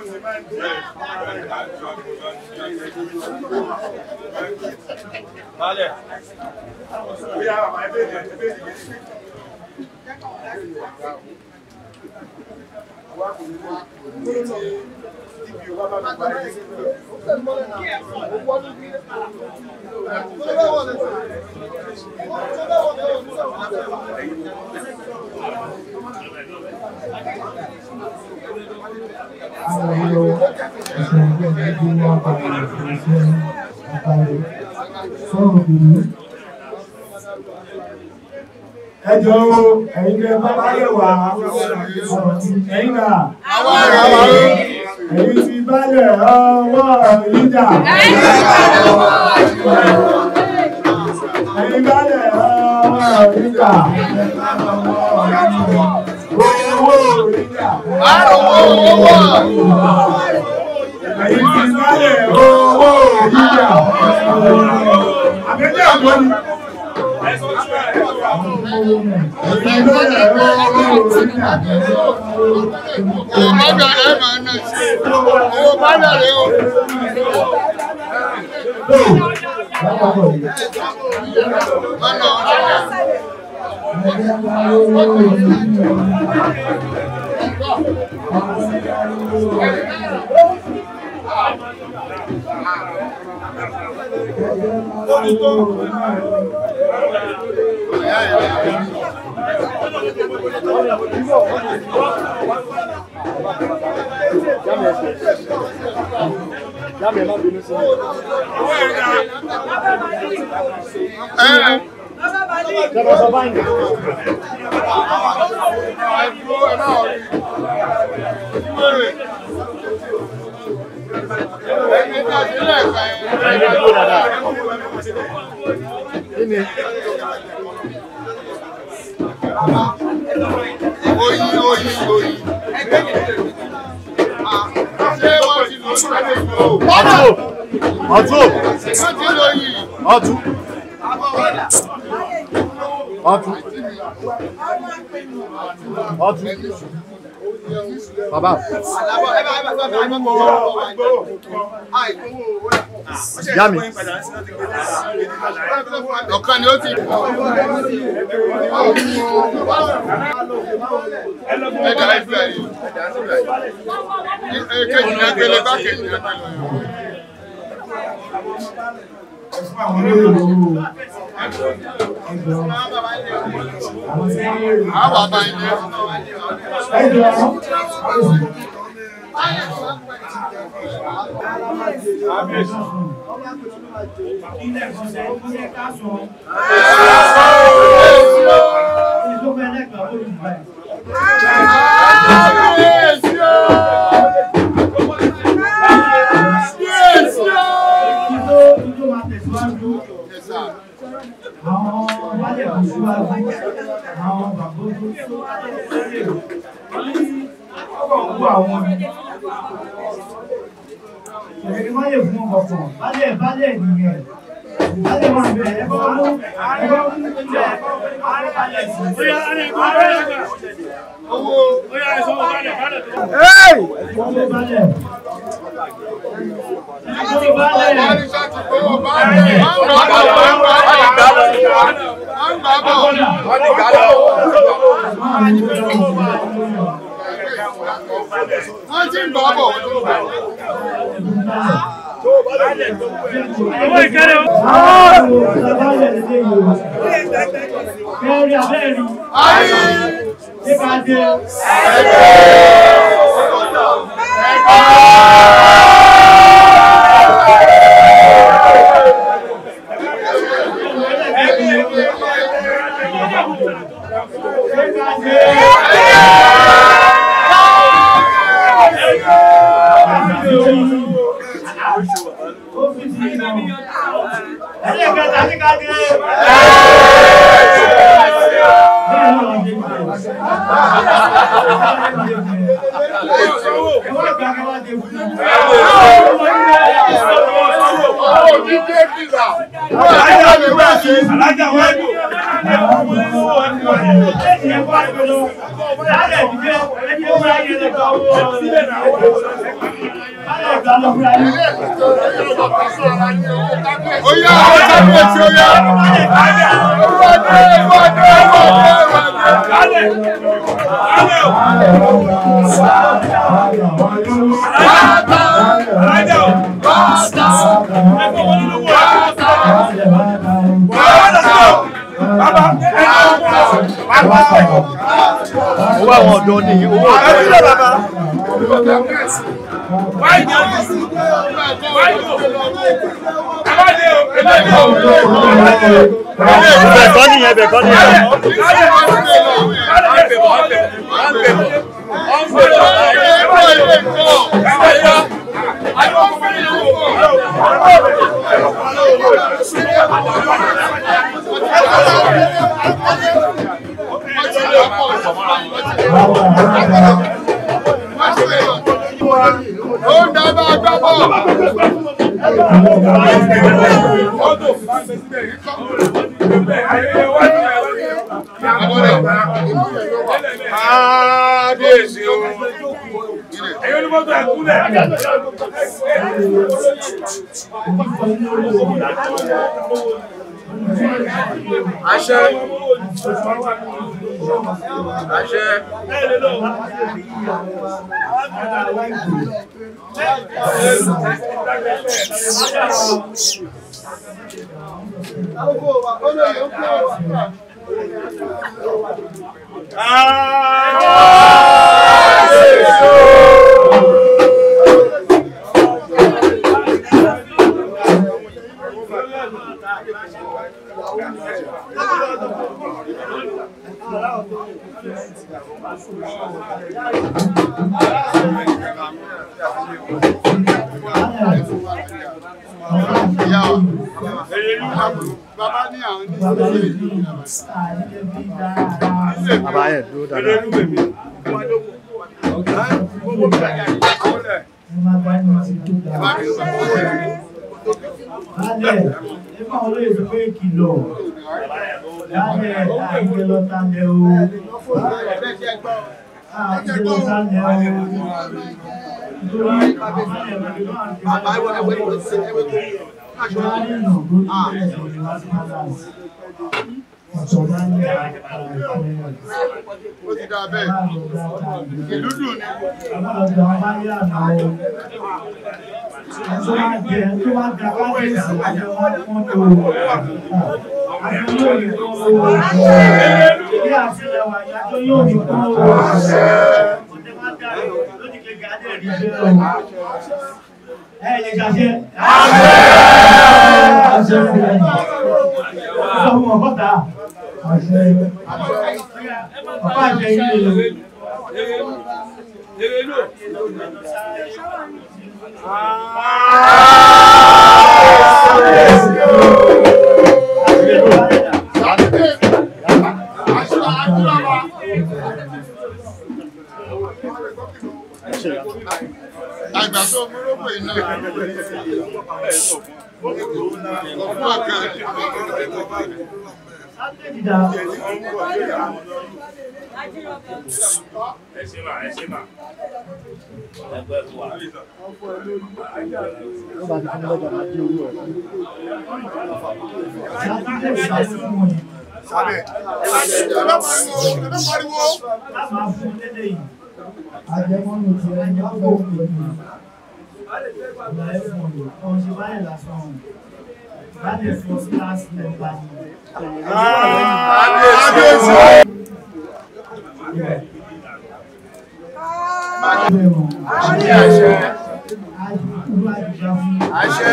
ẹjọ́ ẹ̀yin lẹ bá bá yẹ wá ẹ̀yin náà ẹ̀yin ti bálẹ̀ ọwọ́ ìjà ẹ̀yin bálẹ̀ ọwọ́ ìjà owó ìjà ẹ̀yin ti bálẹ̀ owó ìjà àbẹ́jẹ́ àgbọ̀ ni. ẹ̀yin bálẹ̀ owó ìjà. Oyin oyin oyin. Ṣé wọ́n ti lò ó lórí ìlú? ọtún Wọ́n ti lò yìí. ọtún ọtún ọtún bàbá ìyá mi Ọ̀kan ni ó ti. Ẹ̀dá ẹ̀fẹ̀ yìí. Èkejì ní agbélé bá kejì ní agbélé. fún àwọn olóyè lówó ẹjọ́ àwọn tí wọ́n lè rí Àwọn àbá ilé. ẹjọ́ Kábíyèsí o! Kábíyèsí o! Yes, sir. àwọn wálé kò síwájú àwọn bàbá tó tó ọkọ̀ àwọn ẹ̀rí wáyé fún ọkọ̀ bálẹ̀ bálẹ̀ nìyẹn bálẹ̀ wà bẹ̀ ẹ bá mú ẹ bá mú ilẹ̀ àárẹ̀ sí. Owó wálé bálẹ̀. Wálé bálẹ̀. Buhari ṣáàtì gbówó báńkì. Wọ́n ń gbà bọ̀. Wọ́n ń gbà bọ̀. Wọ́n ń gbà bọ̀. Wọ́n ti ń gbà bọ̀. Wọ́n ti ń gbà bọ̀. Ayé. Òjijì kìlà. Alájà wájú. Sílẹ̀ náà. ìgbà lọ fúnra yín. Oya àwọn kábíyèsí oya. Ìwọ́dé ìwọ́dé ìwọ́dé ìwọ́dé. owó àwọn ọ̀dọ́ ni owó ọ̀dọ́ ẹ̀bẹ̀ kọ́ nìyẹn ẹ̀bẹ̀ kọ́ nìyẹn. Ó ń dábàá gbábọ̀. Kábíyèsí o. Ẹ̀yin olùmọ̀tò ẹ̀kúnlẹ̀. Àṣẹ. Àṣẹ. Ìyá wa. Bàbá ní àwọn ní bàbá yẹn dúró dáadáa. Lálẹ́, nípa olóyè tó pé kìlọ̀. Lálẹ́, àìjẹ́ lọ tálẹ̀ o. Àìjẹ́ lọ tálẹ̀ o. Nítorí àwọn alẹ́ ìwé náà ti Bàbá ìwọ ẹwẹ́ ìwé ṣe ẹwẹ́ tó yẹ. Ìjọba ní ìnà tó ti bẹ̀rẹ̀ sí ní wá sí Palace. Ọ̀sọ̀ máa ń yà Ó ti dáa bẹ́ẹ̀. Ìlú dùn ni. Ọlọ́dọ̀ ọba yà náà o. Ẹ̀sọ́ máa jẹ tó bá da kábíyèsí àjọ wọn fún tó. Àjọ yóò ní kó o. Ilé àtìlẹwà ìyájọ́ yóò ní kó o. Ọ̀dẹ́ máa dá lónìí kẹ̀kẹ́ adé rí bẹ́ẹ̀ o. Ẹ lè ṣàṣẹ. Àṣẹ fún ẹ. Sọ fún ọgọ́ta. Àṣẹ. Ọ̀pá àṣẹ ilé ìlú. Àgbà tó mú rógbò iná. Ọ̀fun ọ̀kan. Ẹ ṣe mà, ẹ ṣe mà. ó bá ti fún lọ́jà máa dé owó ẹ̀. Sábẹ̀. Ẹ bá pariwo. Ẹ bá pariwo. Àjẹmọ́nù ti ẹni ọgbọ́ òkè ní ìgbà ẹ̀fọn rẹ̀, ọ̀n ṣe báyìí lásán. Láti fọ́ sí láti lẹ́gbà ní. Kábíyèsí. Àṣẹ àṣẹ. Àṣẹ.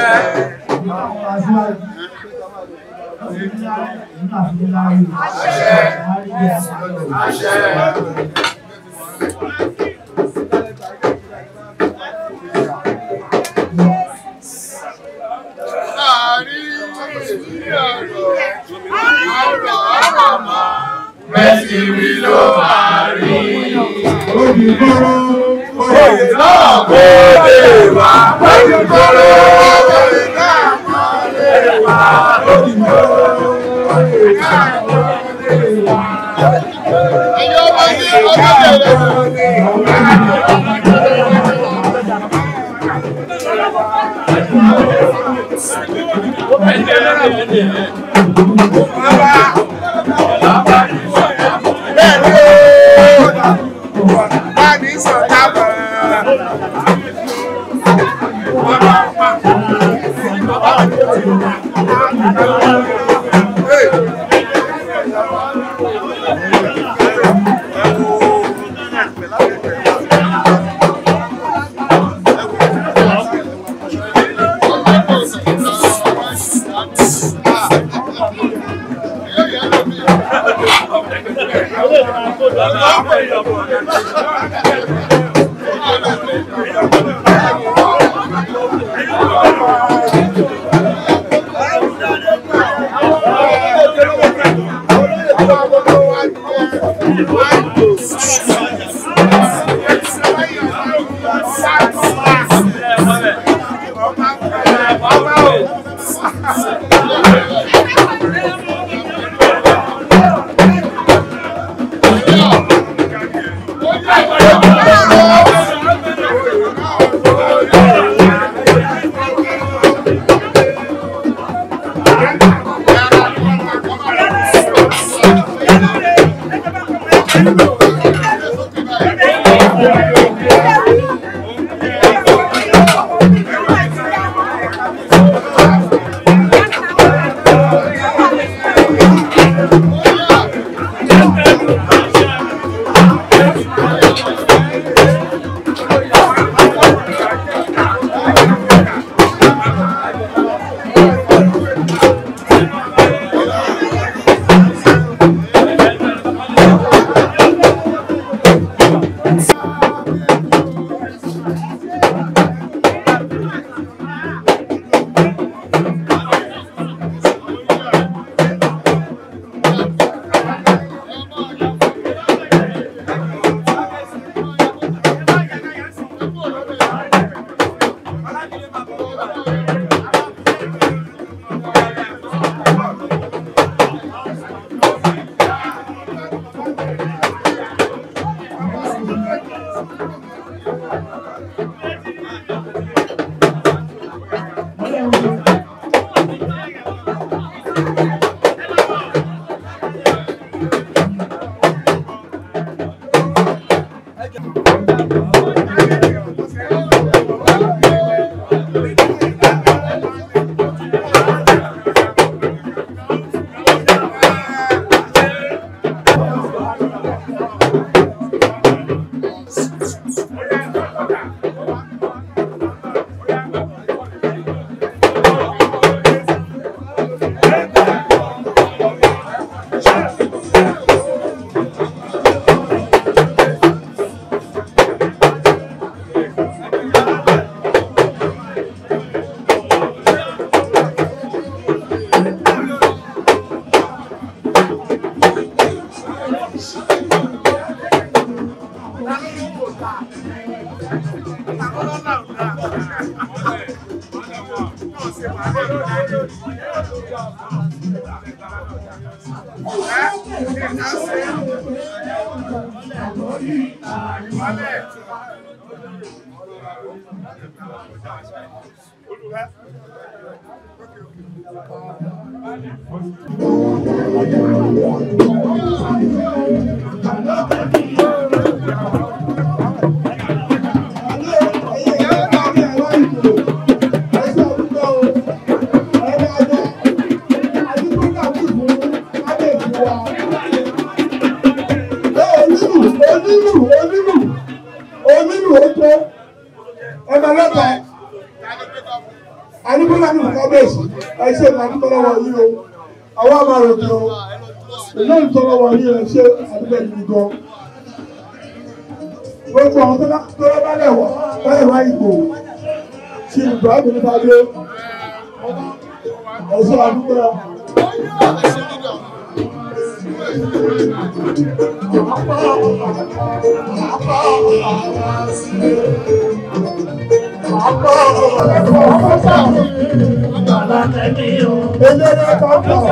Láàárín ìdílé ọ̀rọ̀. Ọ̀rọ̀ ọ̀rọ̀ mọ́. Mẹ́sì rí ló máa rí. Olùkóró. Oyè náà kò lè wá. Olùkóró. Oyè náà kò lè wá. Olùkóró. Oyè náà kò lè wá. Ẹ̀yin ọmọ ní ọjọ́ ìrẹsì. àdúgbò ní kábíyèsí ẹ ṣe àdúgbò lọ́wọ́ yìí o àwọn àmàrò kí o ìlú ìtọ́lọ́ wọ̀ yìí ẹ ṣe àdúgbò yìí gan. gbogbo àwọn tó lọ bá lẹ̀ wọ̀ báyìí wá ìgbò tí ìgbà mi nípa dé ẹ ṣe àdúgbò. Eléré kọ́kọ́.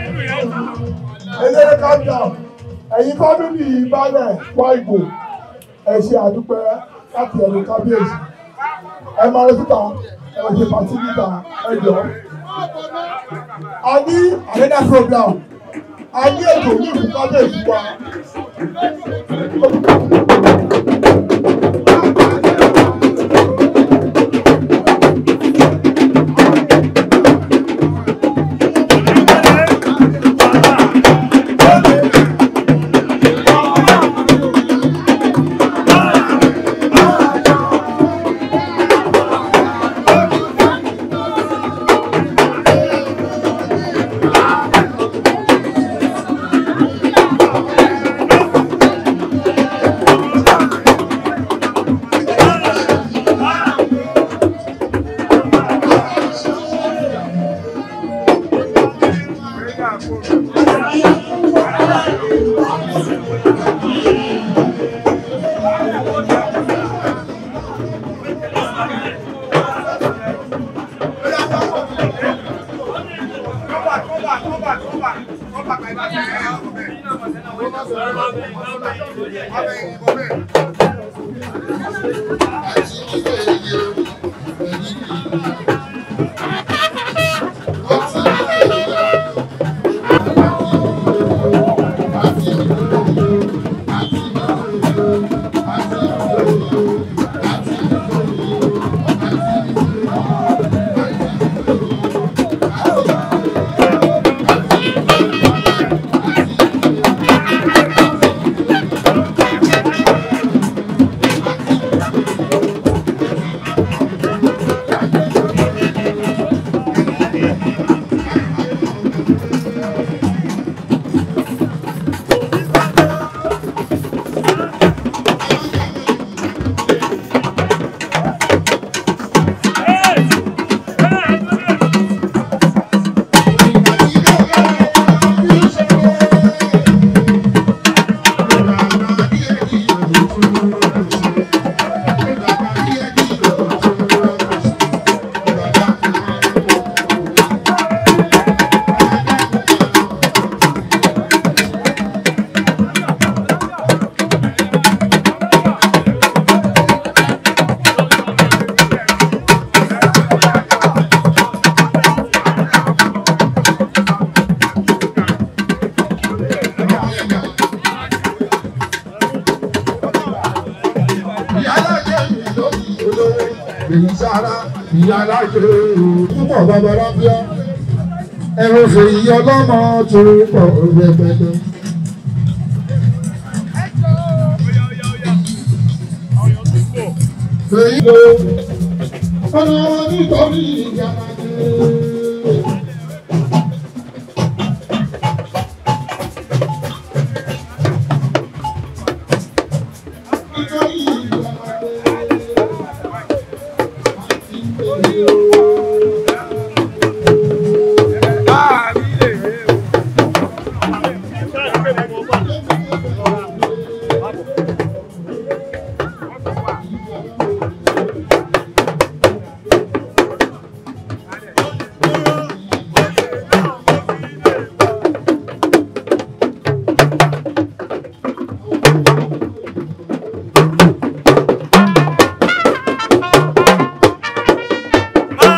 Eléré kọ́kọ́. Ẹ̀yin kọ́ níbi ìbálẹ̀ wá ìbò. ẹ ṣe àdúpẹ́ láti ẹ̀rù kábíyèsí ẹ máa lọ síta ẹ ṣe pàtí níta ẹ jọ. a ní àrẹ́dà program a ní ètò ní ìlú kábíyèsí wa. púpọ̀ babalábíà ẹ̀rọ fèyí ọlọ́mọ tó pọ̀ rẹpẹtẹ. fèyí lo ọ̀nà nítorí ìyàmà nítorí Bàbá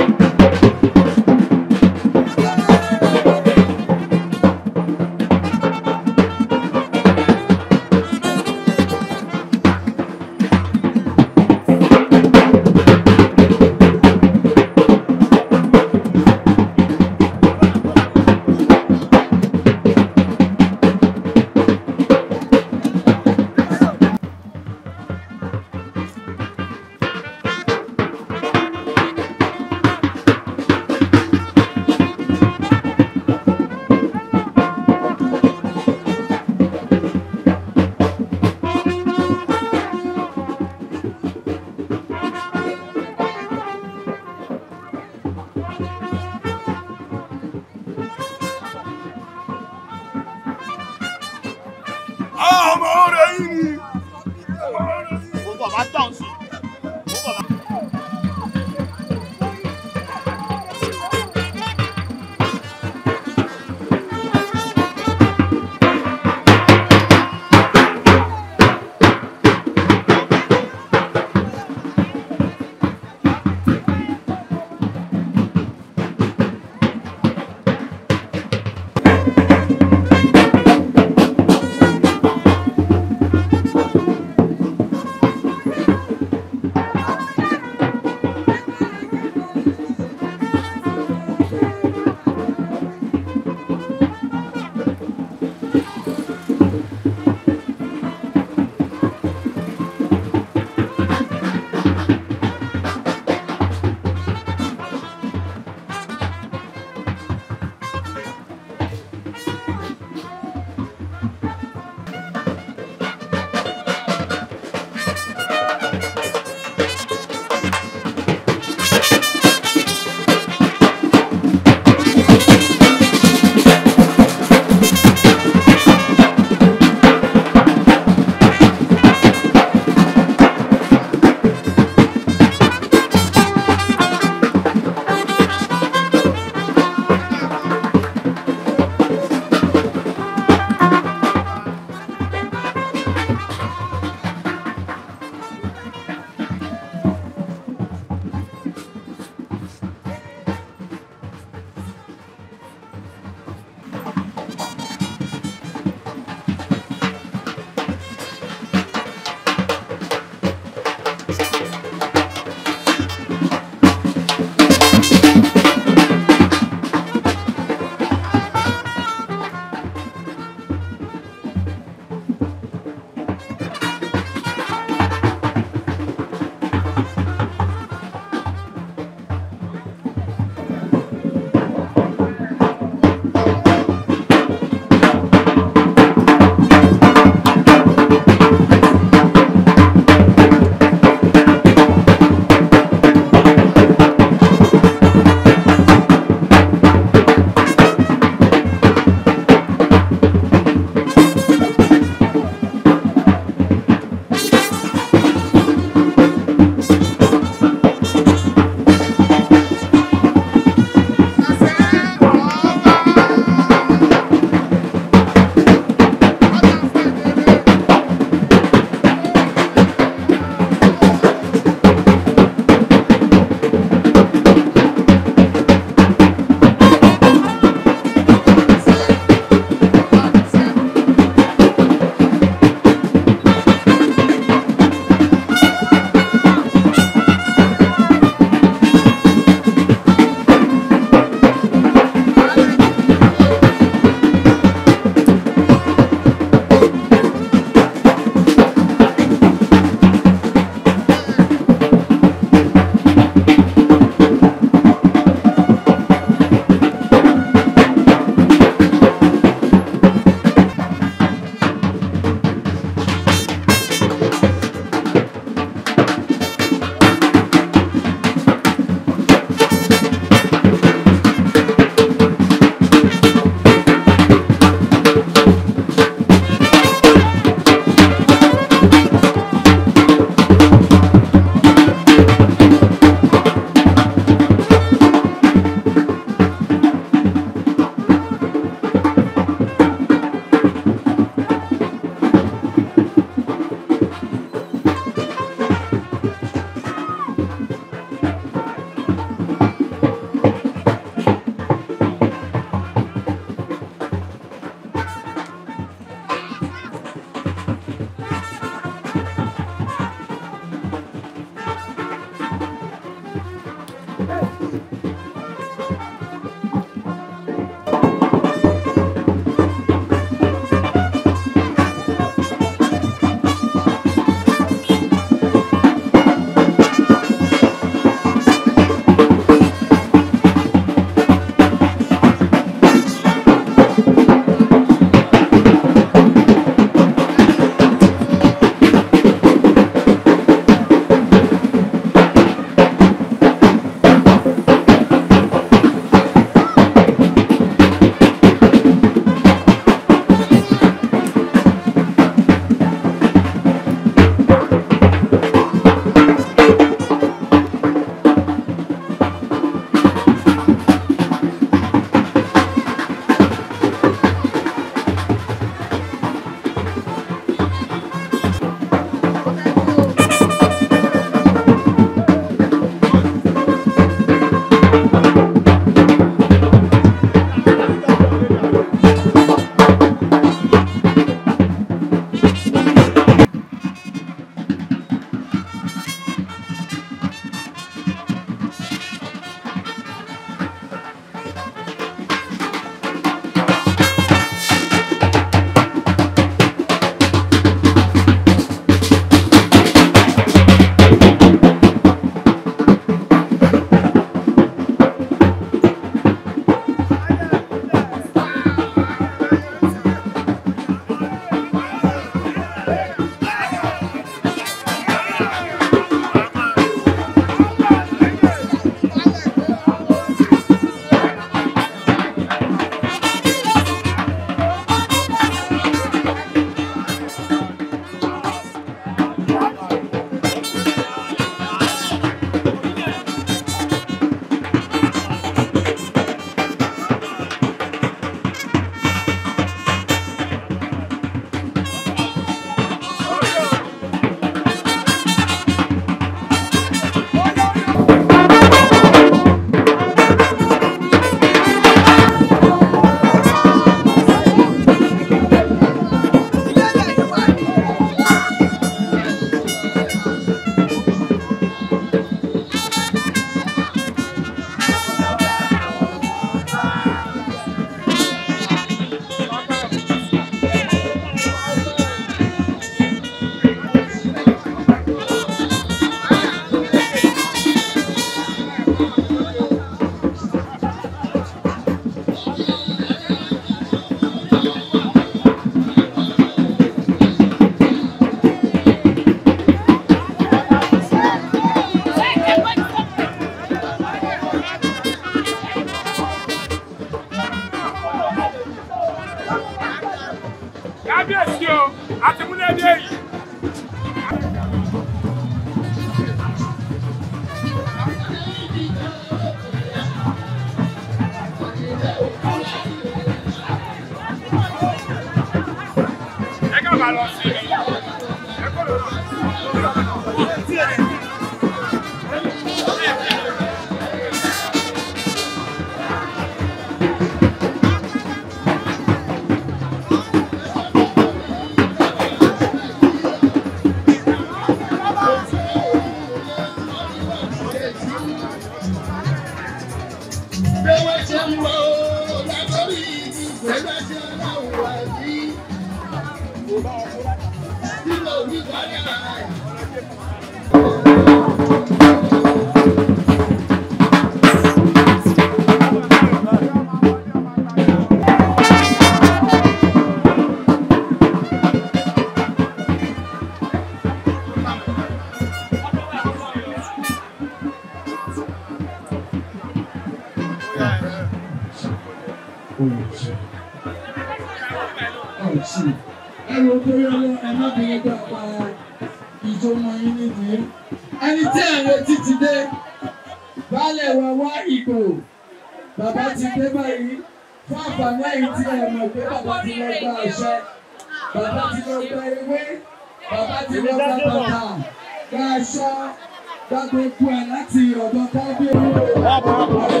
ẹrù torí ọlọ́ ẹ má bèrè gbà pa ìjọ ọmọ yín nídìí. ẹni tí à ń retí ti dé baálẹ̀ wa wá ìgbò bàbá ti dé báyìí fún àǹfààní ẹ̀yìn tí ẹ mọ̀ pé bàbá ti lọ gba àṣẹ bàbá ti lọ gba ewé bàbá ti lọ gba bàtà gba aṣọ gba gbogbo ẹ̀ láti ọ̀dọ̀ kábíyèsí.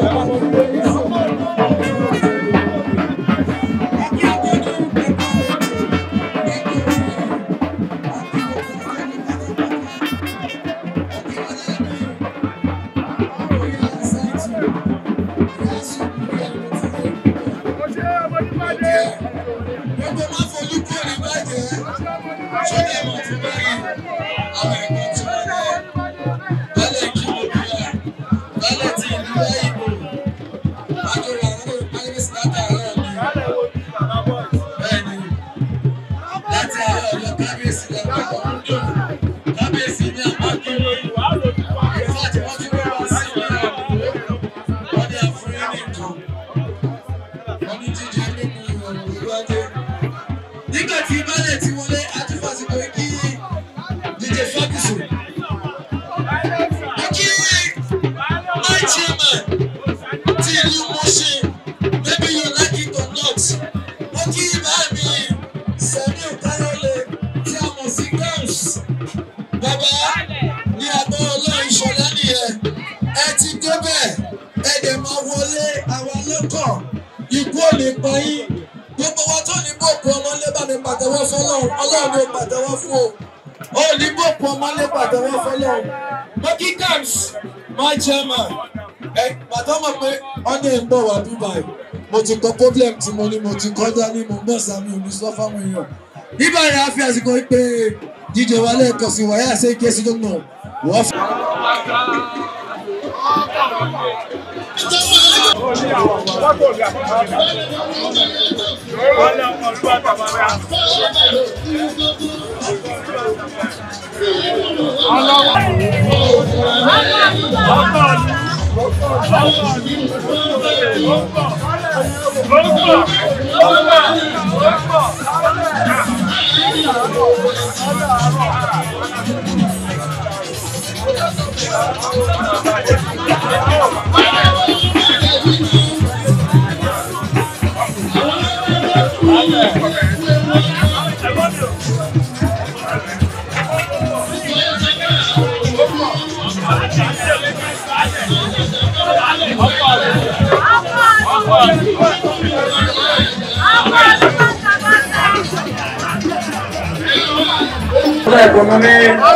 Gbogbo máa fojú kúrò ní bàjẹ́. Sọ́jà máa ti báyìí. Àwọn ẹ̀gbọ́n tí wọ́n lé. Bálẹ̀ kí mo bí wa. Bálẹ̀ tí ìlú bá ìbò. Májò wà nínú káyọ̀sí látàárọ̀ mi. Bẹ́ẹ̀ni, láti àárọ̀ ọ̀dọ̀ kábíyèsí lọ́wọ́ ọ̀hún dùn. Kábíyèsí ní àpákí. Ìfọ̀ tí wọ́n tún wá sí ìlú àbúrò. Wọ́n ní àfúrí nìkan. Wọ́n ní jíjẹ mímu ìrọ̀rùn ìlú ajé nígbà tí baálẹ̀ ti wọlé àtúfàsìkò kí dj ferguson ó kí my chairman ti ìlú mọ́ṣẹ́ maybe you like it or not ó kí báàmì samuel kayode tí a mọ̀ sí gams bàbá ní abọ́ ọlọ́run ìṣọ̀lá nìyẹn ẹ ti débẹ̀ ẹ dẹ̀ máa wọlé àwa lọ́kọ̀ ikú ò lè pa yín gbogbo wa tó ní bòkú ọmọlé bá mi pàtẹ́wọ́ fọlọ́run ọlọ́run ló pàtẹ́wọ́ fún o ó ní bòkú ọmọlé pàtẹ́wọ́ fọlọ́run mọ́kí gams my chairman ẹ pàtó mọ̀ pé ọ̀nà ń bọ̀ wá dubai mo ti kọ problem tí mo ní mo ti kọjá ní mo gbọ́ sàmì òní sọ fáwọn èèyàn nígbà yẹn a fi àsìkò pé jíjẹ wa lẹ́ẹ̀kan sí wáyà ṣe ké sí lónà wọ́n fi. ẹ̀kọ́ ní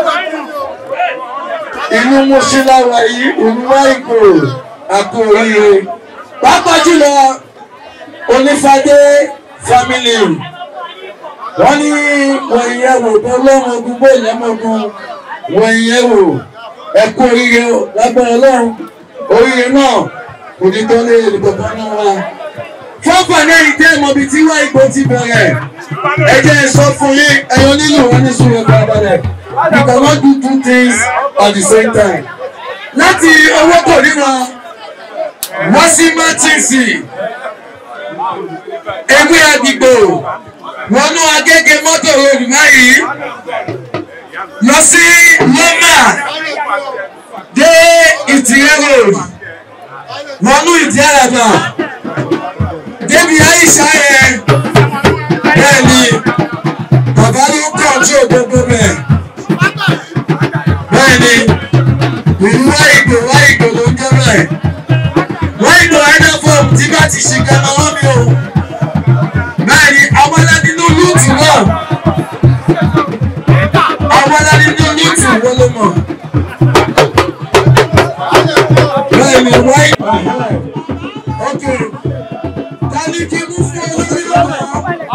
inú mọ́sílára yìí òmùwá ìgò àpò oríire pàápàá jùlọ onífàdé family wọ́n ní wọ́n ìyẹn wò tó lọ́rùn ogun bó ìyẹ́mọ̀gun wọ́n ìyẹn wò ẹ̀kú oríire lágbára ọlọ́run oríire náà kò ní tán lé olùkọ́kọ́ náà wá fọ́pọ̀ náà ìdí ẹ̀mọ́bi tí wá ìgbò ti bẹ̀rẹ̀ ẹ jẹ́ sọ fún yín ẹ̀yọ́ nílò wọn ní sùúrù ẹ̀kọ́ abalẹ̀ you cannot do two things at the same time láti owó kò ríran wá sí mátíǹsì ewé àdìgbò wọnú agége mọ́tò ròdù báyìí lọ sí lọ́mà dé ìtìrẹ́ road wọnú ìdí àràbà débi àyíṣà yẹn bẹ́ẹ̀ ni bàbá ló control gbogbo bẹ̀. bẹ́ẹ̀ ni ìlú wáìgbò wáìgbò ló ń jẹ́ bẹ́ẹ̀. wáìgbò ẹ̀dá fọ́ọ̀mù tí bá ti ṣe kẹ́mọ́ wọ́n mi o. bẹ́ẹ̀ ni àwọn aládínú lùtù náà. àwọn aládínú lùtù wọ́n ló mọ̀. bẹ́ẹ̀ ni wáìgbò. ok tani kí mú fún olórí ọ̀hún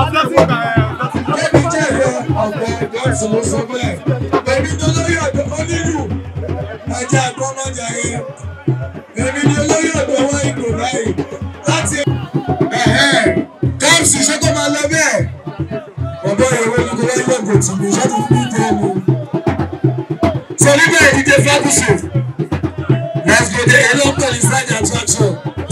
ẹbí jẹ́rẹ̀ ọ̀gbẹ́ gọ́ọ̀sì ló sọ bẹ́ẹ̀ èmi ni olórí ọ̀dọ́ onílù ẹja àgbọ̀mọ̀jàre èmi ni olórí ọ̀dọ́ wọn ìgò báyìí láti káàpsì ṣé kó máa lọ bẹ́ẹ̀ ọ̀dọ́ ìwé ní kò wáyé ọ̀gbọ̀n tì mí ṣáàtì fún ìdí ẹ̀mí. sọ nígbà ìdíje fábùsù let's go there hello pẹ̀lú side attraction.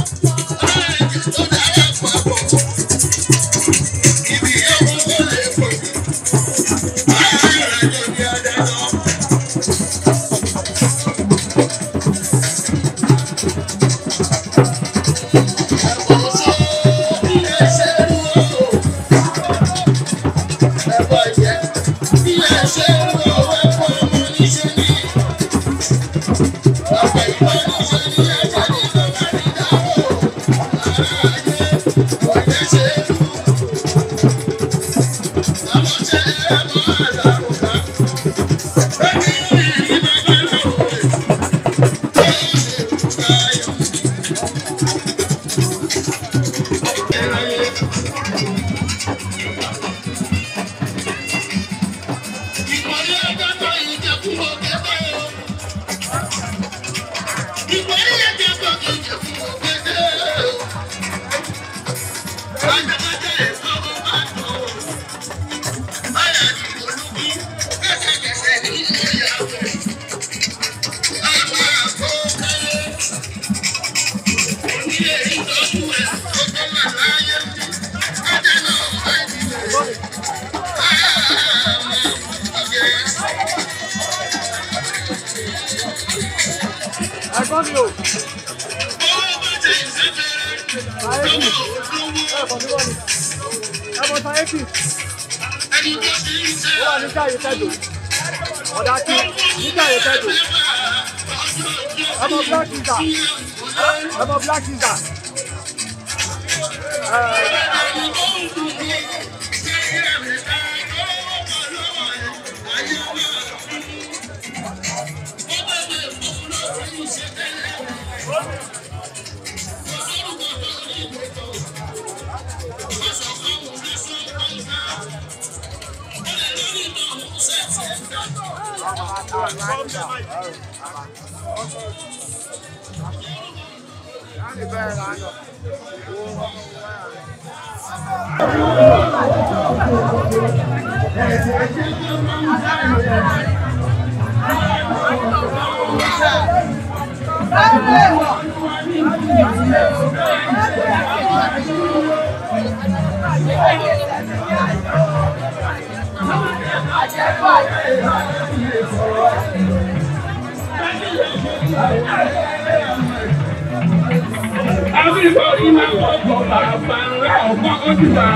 Everybody now walk for Baba, ọ̀pọ̀ ojúbà.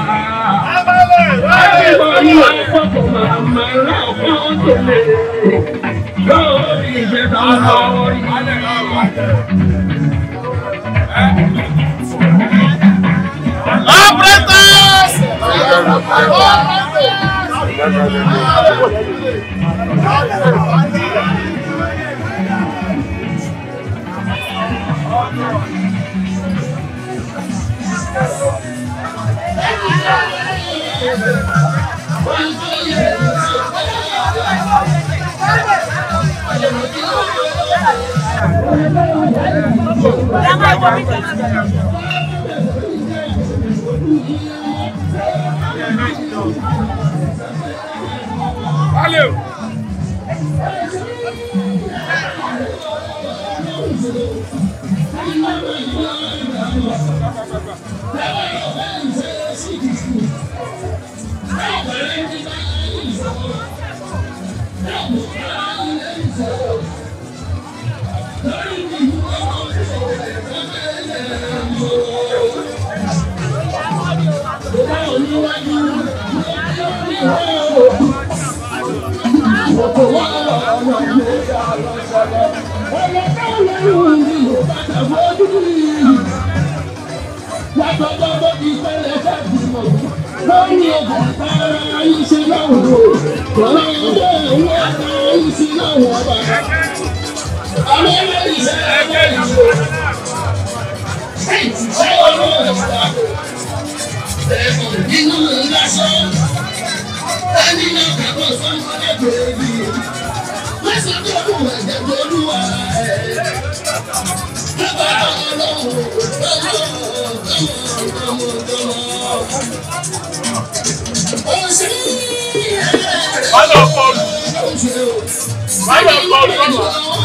Everybody now walk for Baba, ọ̀pọ̀ ojúbà. Lórí ìjẹta ọ̀rọ̀ Operators! Valeu! Nínú ìlàsọ́, ẹni náà kàkọ́ sọ́mọdé bèbí. Lọ́sọ̀ tó kù ẹ̀jẹ̀ tó lúwa ẹ̀. Bàbá ọlọ́run ó ṣe Báyọ̀ kọlu. Báyọ̀ kọlu lọ́nà.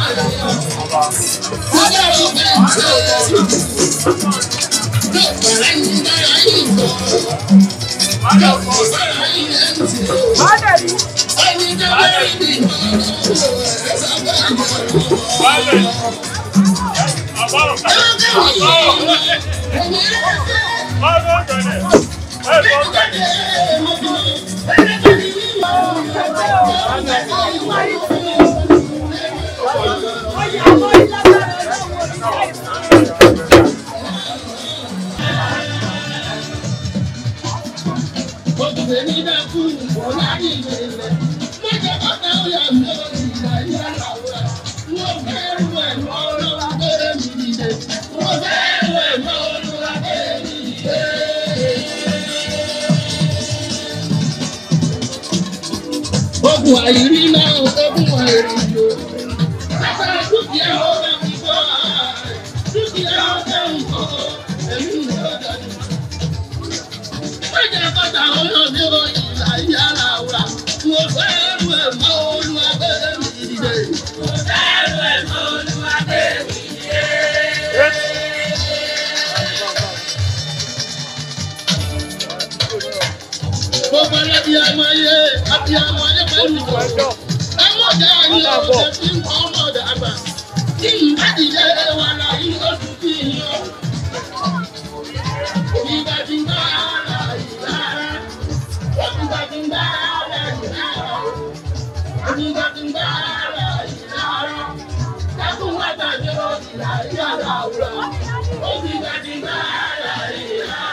Báyọ̀ kọlu. Báyọ̀. Bàbá ọ̀gá. Bàbá ọ̀gá. Báyọ̀ ọ̀gá ni. Báyọ̀ ọ̀gá ni. Ogun àìrí náà, ogun àìrí yóò. Bàbá dúkìá ọ̀gá mi bọ̀ dúkìá ọ̀gá mi bọ̀ ẹ̀mí mi ọ̀gá mi. Ọjà kọta ọlọ́ọ̀dẹ òyìn láyé ara wa. Mo fẹ́ rú ẹ̀ mọ́ olúwàbẹ̀rẹ̀ mi dìde. Mo fẹ́ rú ẹ̀ mọ́ olúwàbẹ̀rẹ̀ mi dìde. Gbogbo ẹlẹ́bi ọmọ yé, àbí ọmọ yé pẹ̀lú ìjọ. Ọmọdé ayé ọ̀sẹ̀ tí ń kọ́ ọmọdé àgbà. Kí n bá dìde wà láyé oṣù kí n yọ. Ìgbà tí ń bá ara ìlara. Ìgbà tí ń bá ara ìlara. Ìgbà tí ń bá ara ìlara. Dákun wá tàbí ọ̀sìn àyè àlàáfíà. Ìgbà tí ń bá ara ìlara.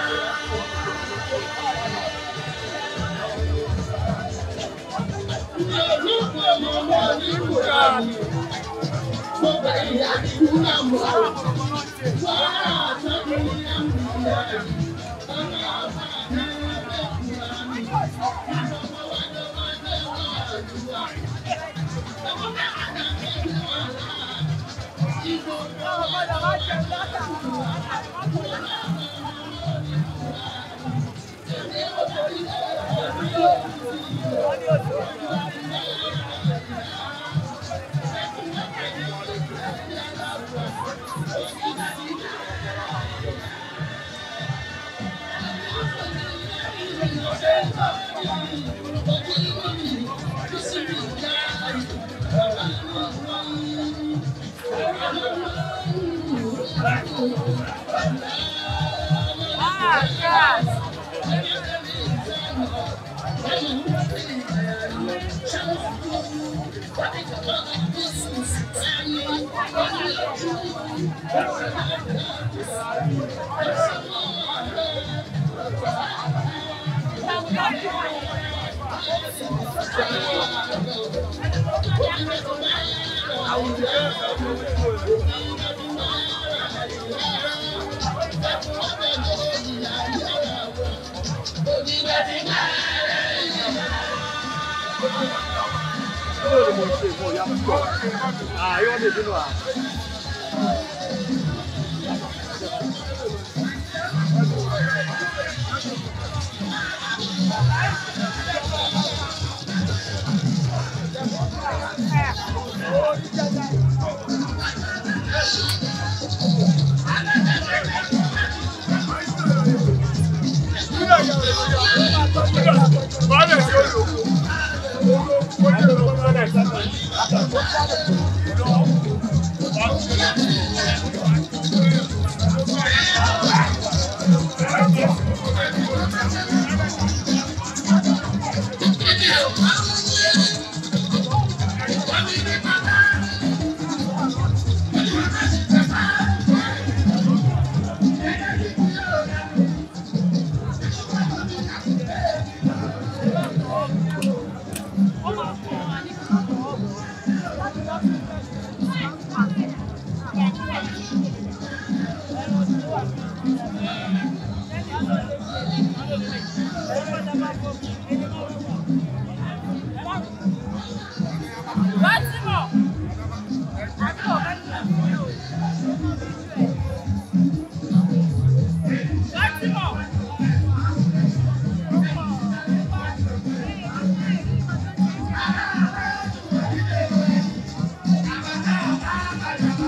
Báyọ̀ tí ó lò.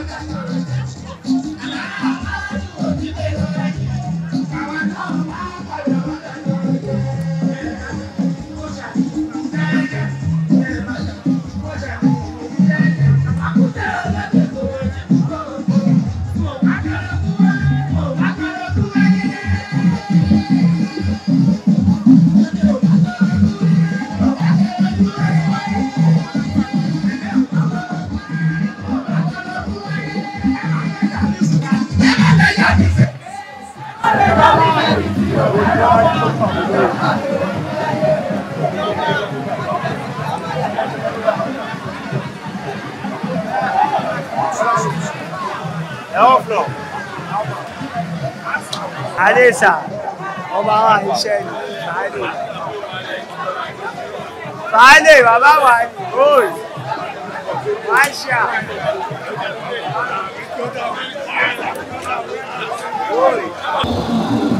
Adéṣà ọba wa iṣẹ́ ni Báálé. Báálé bàbá wa ni gold. Máṣà. Gold.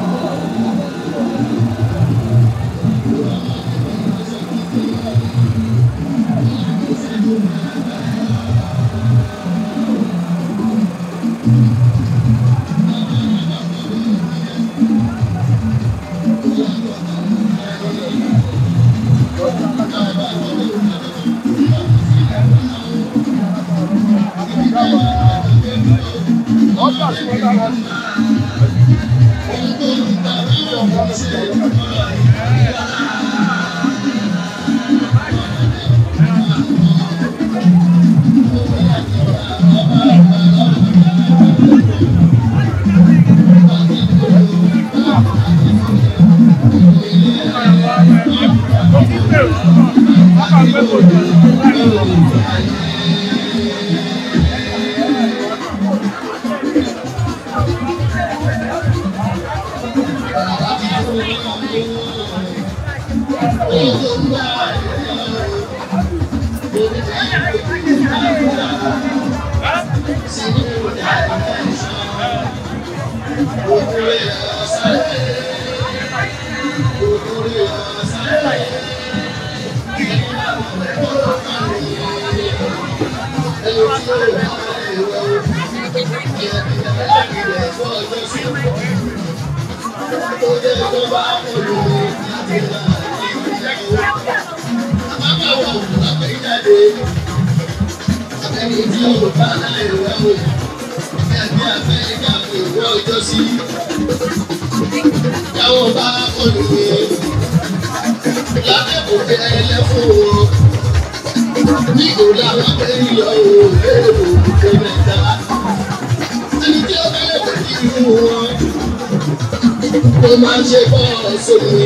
Ó máa ń ṣe bọ́ọ̀ sómi.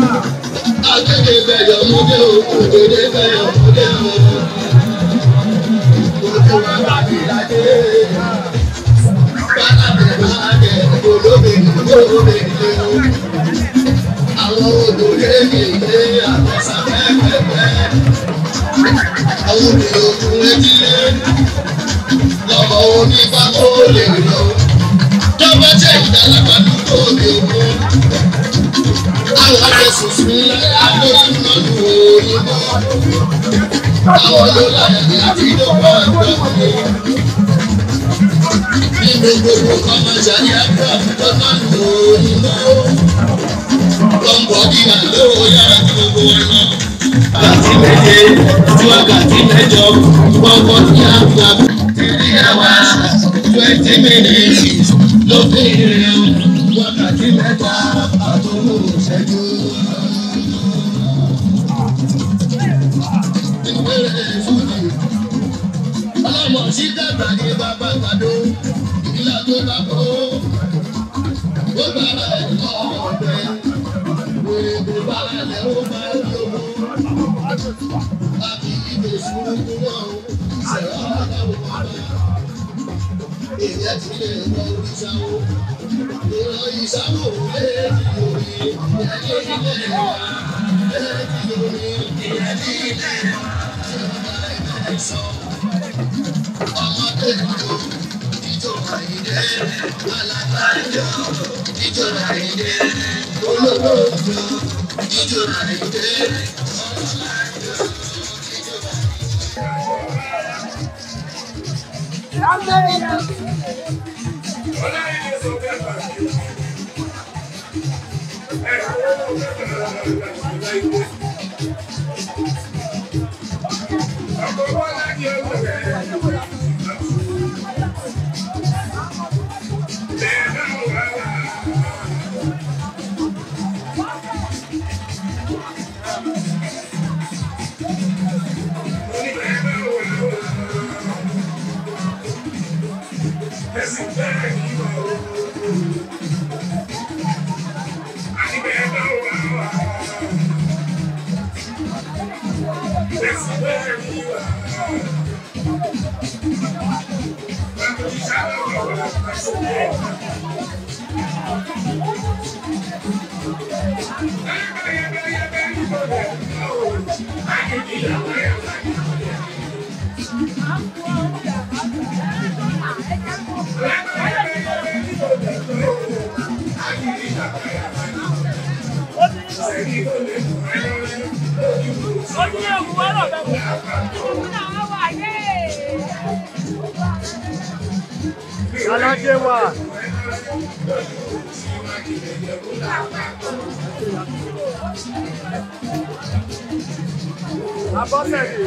Akéde bẹ̀yọ̀ múdé o, òdèdè bẹ̀yọ̀ múdé o. Ojú wa bá fi ládé. Bàbá mi máa jẹ olómi olómi lé o. Àwọn odò lébi lé àwọn sáfẹ́fẹ́fẹ́. Àwọn òbí ogun etí lé. Lọ́mọ onígbà tó lè lọ. Jọba jẹ́ ìdálàgbà dúró òde òkun àwọn akẹ́sùn sí àgbóyún lọ́dún òyìnbó. Àwọn ló láyé àti ìdókòwò ẹgbẹ́ mi. Nínú gbogbo kọ́mọ̀jà ní ẹgbẹ́ àfijọ́ náà lò òyìnbó. Lọ́mbọ̀ bí àlọ́ yára ní gbogbo wọn lọ. Wákàtí méje tí wákàtí mẹ́jọ gbọ́gbọ́ ní àgbà. Tìrí ẹ̀wà twenty minutes ló fi rìn wákàtí mẹ́ta àtòwò ìṣẹ́jú. ọlọ́mọ sí dàgbà ní bàbá gbàdó ìlà tó bá kó ó bára ẹ̀ lọ ọ̀bẹ wèrè kò bára lẹ̀ ó bá lówó. àbí ìdè sùúrù náà ṣẹ̀rọ àdáwò bàbá èyí ti lè wọ oríṣàwó ìran ìṣàwó lè di orí ẹni ilé wa lè di orí ẹni ilé wa tí wọn bá lè sọ ọmọdé ìjọ ìjọ àyíndé alága ìjọ ìjọ àyíndé olówó ìjọ ìjọ àyíndé. Alájẹ wa. Abọ́sẹ̀dé.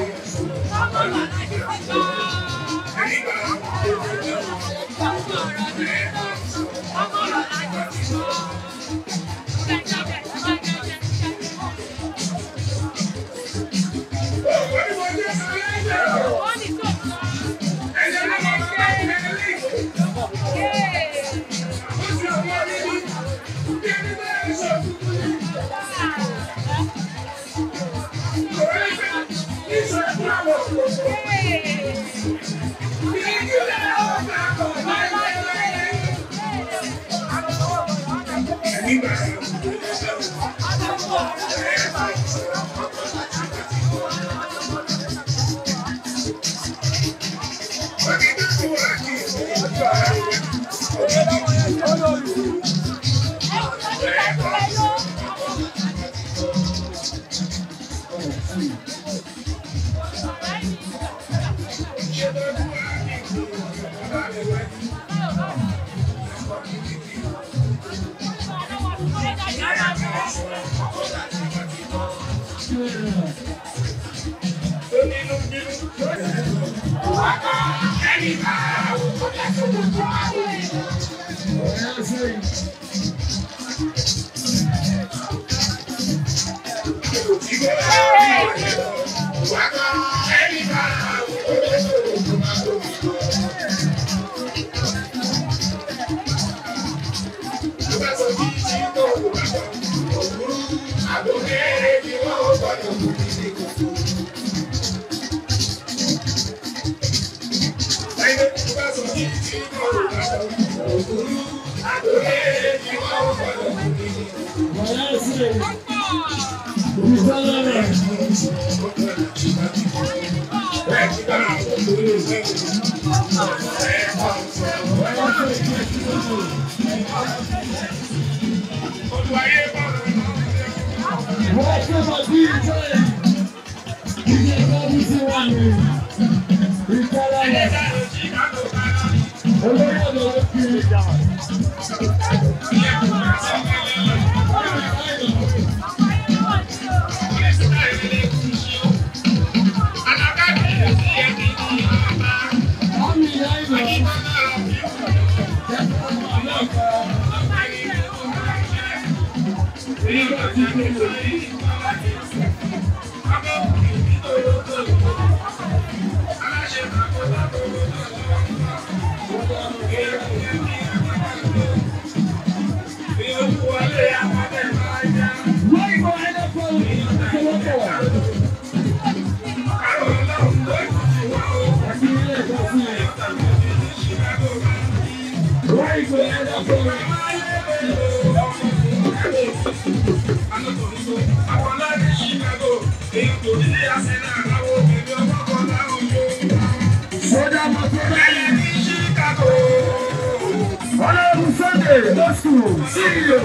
Ọlọ́run Sunday lọ́sùn CEO.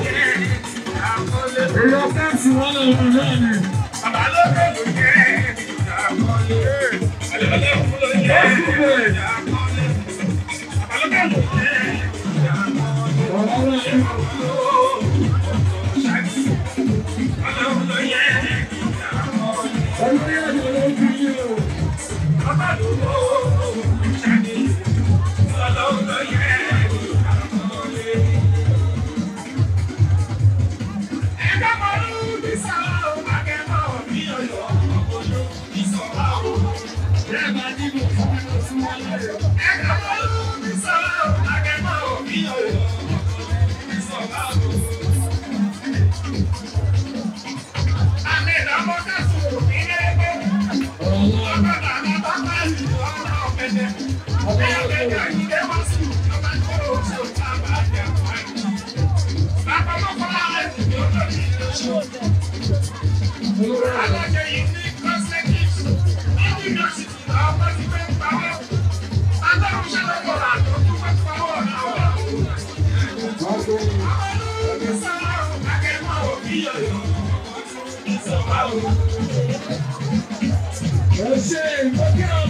Èèyàn fẹ́ǹsì wọn lọ́rùn náà ni. Lọ́sùn bẹ̀rẹ̀. Ẹ ṣe ìgbókè